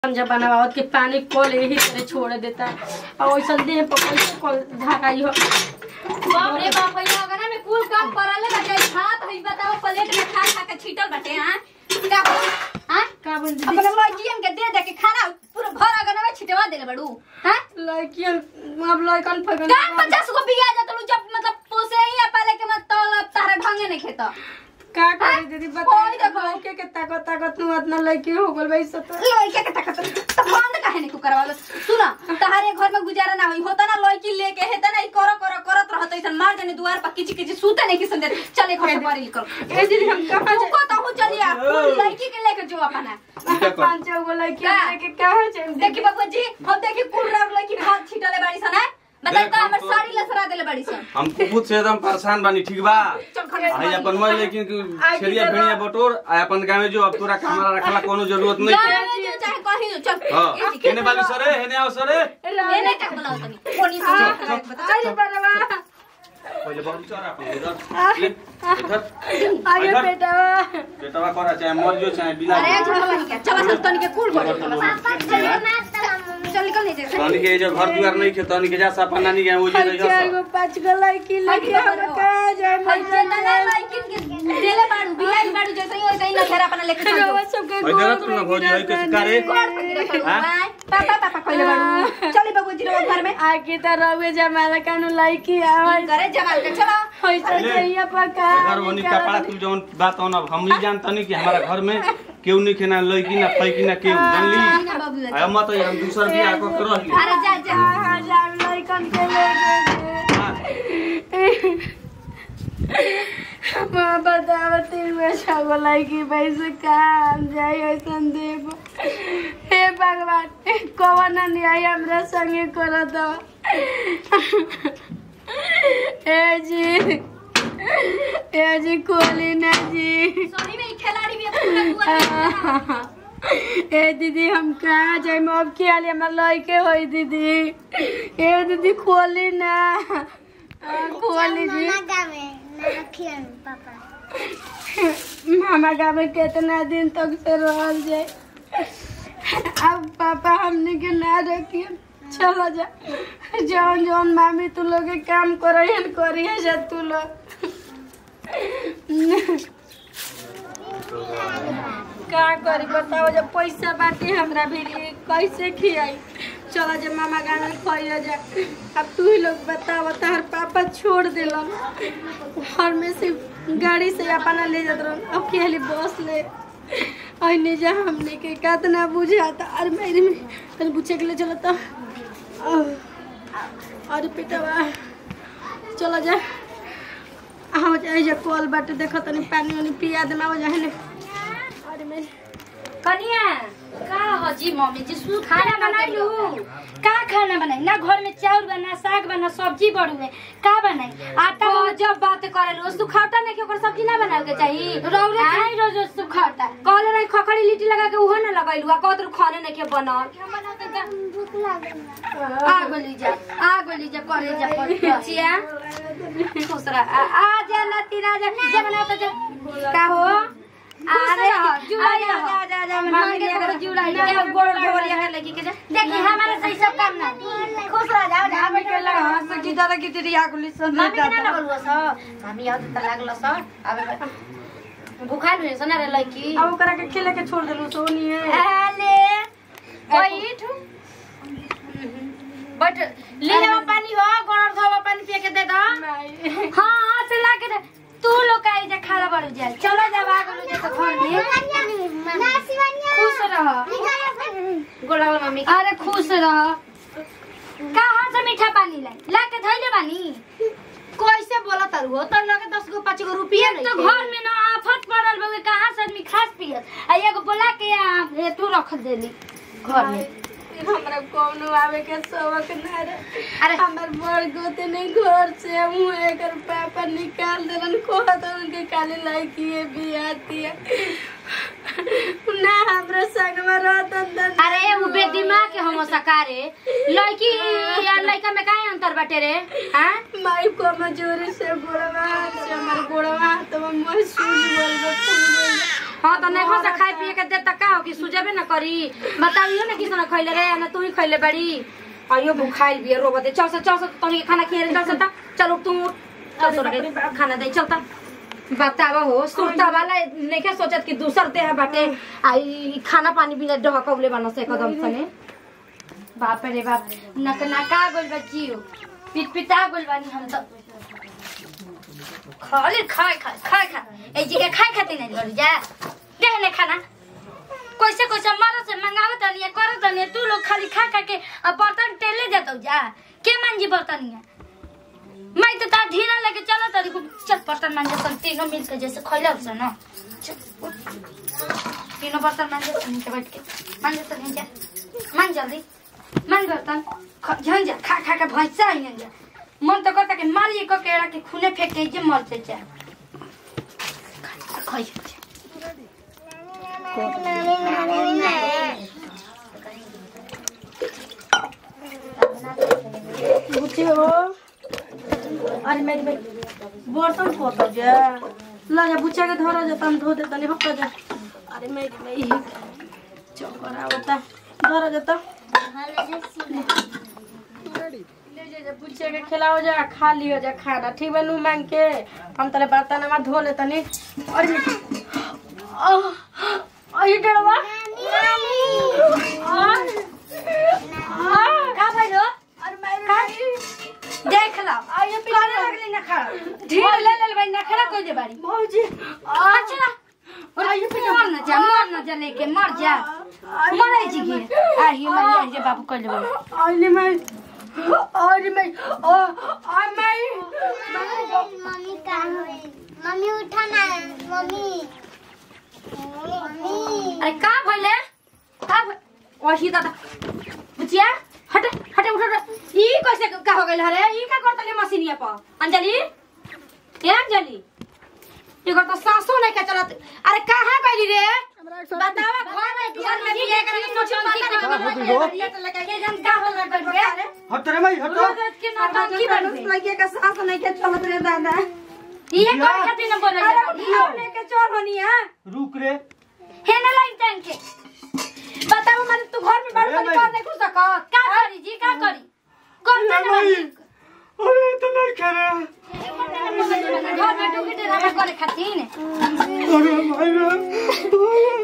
जब बनावत के पानी कल यही तरह छोड़ देता और वैसा देह पर कैसे कल ढकाई हो बाप रे बाप भैया अगर में कुल काम करले बाटे हाथ हई बताओ प्लेट में खा खा के छीटल बाटे हां का हां का बोल दीदी अपने लड़कियन के दे दे के खाना पूरा घर अगर में छिटवा देले बड़ू हां लड़कियन अब लड़कन फगन का पचास गो बिया जा तू जब मतलब पोसे ही पाले के मत तो तारे ढंगे नहीं खेता का करे दीदी ओए बताई देखो। लड़के के ताकत ताकत तू इतना लड़की हो गल भाई सब लड़के के तकत तो बंद काहे नहीं तू करवालो सुना तहारे घर में गुजारा ना होई होता ना लड़की लेके हेता ना ई करो करो करत रहत ऐसन मार देने दुआर पर किची किची सूते नहीं किसन दे चले घर से बाहर निकल ए दीदी हम कहां तू को तो चलिए आप लड़की के लेके जो अपना जाए पांच छह गो लड़की का? लेके कहां जाए देखी बाबू जी हम देखी कुल राउर लड़की हाथ छिटले बाड़ी सन है बताई देख, तो हम हमर तो- साड़ी लसरा देले बाड़ी सन हम खुद से एकदम परेशान बानी ठीक बा चल खड़े हो आई अपन मैं लेकिन आई छेड़िया की भेड़िया बटोर आ अपन गाँव में जो अब तोरा कमरा रखला कोनो जरूरत नहीं गाँव में जो चाहे कहीं जो चल हाँ ये जी, हेने बालू सरे हेने आओ सरे ये नहीं कर बोलाओ तनी कोनी से बता अरे बड़वा पहिले बहुत चरा अपन इधर ले, इधर आगे इधर। बेटा बेटवा करा चाहे मर जो चाहे बिला अरे चल बनी क्या चल चल तनी के कुल बोल चल निकल नहीं दे तनी के जो घर दुआर नहीं खे तनी के जा सा अपन नानी के वो जे हम रही चार सब गो पांच गो लड़की लेके हम कहां जाए देले बाड़ू बियाह बाड़ू जैसे ही वैसे ही ना घेरा अपना लेके चल जाओ रवा सबके ओइ देखत तू ना भौजी है कैसे करे हाँ? पापा पापा कहले बाड़ू चली बाबू जी रो घर में आगे त रवे जमाना कानु लड़की आवे करे जमाल के चला होइसे पहले चाहिए पका घर वनी कपड़ा तू जौन बात हो ना हम ही जानता नहीं कि हमारा घर में केहू नहीं खेना लड़की ना पैकी ना केहू जानली ना बाबू आ मत हम दूसर बियाह को कर रही अरे जा जा हां जान लड़कन के लेके माँ बतावती में छगो लड़की पैसे काम जाए ऐसन देव हे भगवान कवन अन्याय हमरा संगे कर दो ए जी ए जी कोली ना जी सोनी में खिलाड़ी भी पूरा दुआ ए दीदी हम कहाँ जाए अब के आली हमार लड़के होई दीदी ए दीदी खोली ना आ, खोली जी मामा गाँव में कितना दिन तक से रहल जाए अब पापा हमने के ना रखिए चलो जा जौन जौन मामी तू लोग के काम करिए करिए जा तू लोग का करी बताओ जब पैसा बाटे हमरा भी कैसे खियाई चलो जब मामा गाना खोइए जा अब तू ही लोग बताओ तार पापा छोड़ दिलन घर में से गाड़ी से अपना ले जात रहन अब केली बस ले अने जा हमने के कितना बुझाता अरे मेरे में तने पूछे के लिए चलो तो अरे पिटवा चलो जा आओ जा जा कॉल बाटे देखो तनी पानी वानी पिया देना हो जा है अरे मेरे कनिया का हजी मम्मी जी सु खाना बनाइलु का खाना बनाई ना घर में चाउर बना साग बना सब्जी बड़ुए का बनाई आटा तो जब बात करेलु सुखावटा नहीं के ओकर सब्जी ना बनावे के चाहिए रौरे खाई रोज रोज सुखाता कहले नहीं खखड़ी लिट्टी लगा के उहो ना लगैलु आ कहत खाने नहीं के बनल आ गोली जा आ गोली जा करे जा पचिया खुश रह आ आ जा लती ना जा जा बना तो जा का हो अरे जुड़ाई रह जा जा जा मांगे के अगर जुड़ाई के गोड़ गोड़िया के लगी के जा देखी हमारा सही सब काम ना खुश रह जाओ जा हमें के लगा हंस की दादा की तेरी आगुली सुन मम्मी के ना लगल स मम्मी आउ त लागल स अब भूखा रहे सना रे लड़की अब ओकरा के खिले के छोड़ देलू सोनी है आले बैठ बट ले लेवा पानी हो गणर धोवा पानी पिए के दे दा हां हां से ला के दे तू लोग आई जा खाला बड़ जाए चलो जा भाग लो जा तो घर में खुश रह गोलाल मम्मी अरे खुश रह कहां से मीठा पानी लाई ला के धइले बानी कैसे बोला तारू हो तर लगे दस गो पाँच गो रुपया एक तो घर में ना आफत पड़ल बगे कहां से आदमी खास पियत आ एगो बोला के आ ए तू रख देली घर में हमरा कोनो आवे के सबक ना रे अरे हमर बड़ गोते नहीं घर से हूँ एकर पापा निकाल देलन कहत उनके काली लड़की है बियाती है ना हमरा संगवा रहतन त अरे उ बेदिमाग के हम सकारे लड़की या लड़का में काहे अंतर बाटे रे हां माई को मजूरी से गोड़वा से हमर गोड़वा तो मोर सूज बोल बे फूल बोल हाँ तो नहीं खा खाए पिए के दे तक का हो कि सुजबे न करी बताइयो ना किसने खइले रे ना तू ही खइले बड़ी आइयो बुखाइल बिया रोबते चल से चल से तनी खाना खिए रे चल से ता चल उठ तू उठ। चल सोरा के खाना दे चलता बतावा हो सुरता वाला नहीं सोचत कि दूसर देह बाटे आई खाना पानी बिना डहकवले बना से कदम सने बाप रे बाप नक नका गोल बच्चियो पिट पिटा गोल बानी हम तो खाली खाए खाए खाए खाए ए जी के खाए खाते नहीं लड़ जा दे ने खाना कैसे कैसे मरो से मंगावत तनी करत तनी तू लोग खाली खा खा के अब बर्तन टेले देतो जा के मांजी बर्तनिया मैं तो तार ढीना लेके चलो तरी को चल बर्तन मांजे सन तीनों मिल के जैसे खइला उसे ना चल उठ। तीनों बर्तन मांजे सन नीचे बैठ के मांजे तो नहीं जा मान जल्दी मान बर्तन ख- झन जा खा खा के भैंसा आई जा मन तो करता कि मारिए को केड़ा के खूने फेंक के जे मर जा खाई जा बुझे हो अरे मेरी भाई बर्तन पोतो जा ला जा बुच्चा के धरो जा तम धो दे तनी हफ्ता जा अरे मेरी भाई चोकर आवता धरो जा तो ले जा जा बुच्चे के खिलाओ जा खा लियो जा खाना ठीक बा नू मांग के हम तले बर्तन में धो ले तनी अरे अरे डरवा का भइलो अरे मेरी देख ला आइए करे लगली ना खड़ा ढील ले ले भाई ना खड़ा कोई दे बारी भौजी अच्छा और मर ना जा मर ना जा लेके मर जा मरे जी के आही मर जा बाबू कर ले आइले मैं आइले मैं ओ आ मैं मम्मी कहाँ है मम्मी उठा ना मम्मी मम्मी अरे का भइले का वही दादा बुचिया हट हट उठ उठ ई कैसे का हो गेल हरे ई का करतले मशीनिया पर अंजलि ए अंजलि ये तो सासो नहीं का चलत अरे कहां गइली रे बतावा घर में घर में भी एक आदमी सोच पता नहीं तो लगा के जन का हो गइल बड़े अरे हट रे भाई हट रोज के नौटंकी बन गई लगे का सास नहीं के चलत रे दादा ये कौन खातिर न बोले अरे उठाओ लेके चल हनिया रुक रे हे ना लाइन टाइम के बताओ मन तू घर में बड़ बड़ कर देखू सक का करी जी का करी करते ना भाई अरे तो नहीं करे घर में डुकी ड्रामा करे खातिर अरे भाई रे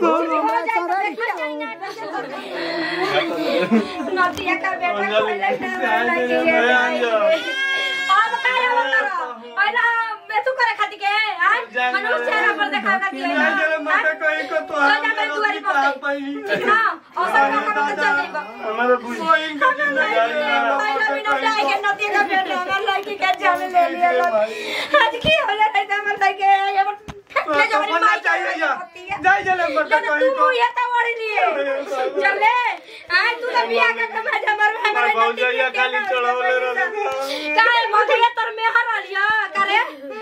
नदिया का बेटा अंजलि खोले से आए रे मैं अंजलि अब काय होता अरे मैं तू करे खाती के हां मनुष्य चेहरा पर देखा करती है नहीं जरे मत कहीं को तो तो जा मैं दुआरी पर गई ठीक ना और सब का काम तो चल जाएगा हमारे बुझ का पहला मिनट आएगा नदिया का बेटा हमार लड़की का जान ले लिया लोग आज की होला नहीं तो हमार लड़के ये फेंकले जो हमारी माई चाहिए या जाई जले मत लेकिन कहीं तू को ये तो वड़ी लिए चले आ तू तो बिया का कमा जा मर हमारे भौजैया खाली चढ़ावले रहले काहे भौजैया तोर में हर लिया करे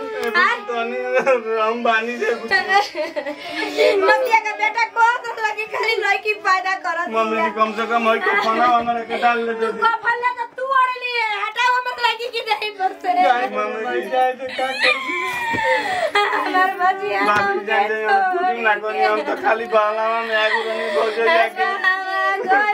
हम बानी से नदिया का बेटा को तो लगी खाली लड़की पैदा करत मम्मी ने कम से कम है तो खाना वाना के डाल ले दे को फल्ला तो तू ओढ़ लिए हटाओ मत लगी कि नहीं पर से जाए मम्मी जी जाए तो क्या करूं हमार भजिया बाकी जाए जाए कुछ ना करी हम तो खाली बालावा में आगू बनी भौजैया के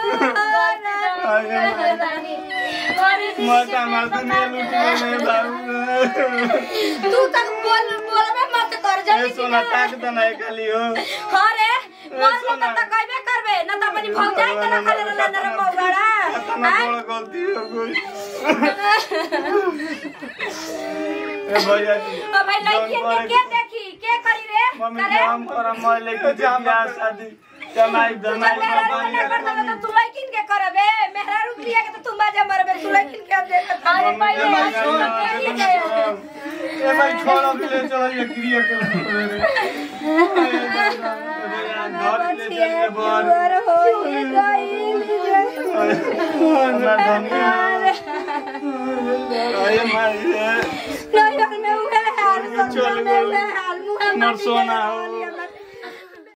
मत हमार दुनिया लूट ले बाबू तू तक बोल बोलबे मत कर ए जल्दी सोना ताक दे ना खाली हो हां रे बोल मत त कहबे करबे न त अपनी भौजाई के न खाले रहले न रे मौगड़ा इतना बड़ा गलती हो गई ए भैया जी ओ भाई लड़की के के देखी के करी रे मम्मी करे काम कर मैं लेके जा शादी कमाई धमाई मेरा बाबा ना करता तो तू लड़किन के करबे मेहरा रुपया के तो तू बाजा मरबे तू लड़किन के अब देख अरे पहले ए भाई छोड़ो के ले चलो ये क्रिया के घर ले चलिए बाहर और हो ये गइल ना धनिया अरे माई नहीं में उहे हाल चल में उहे हाल मुंह मर सोना हो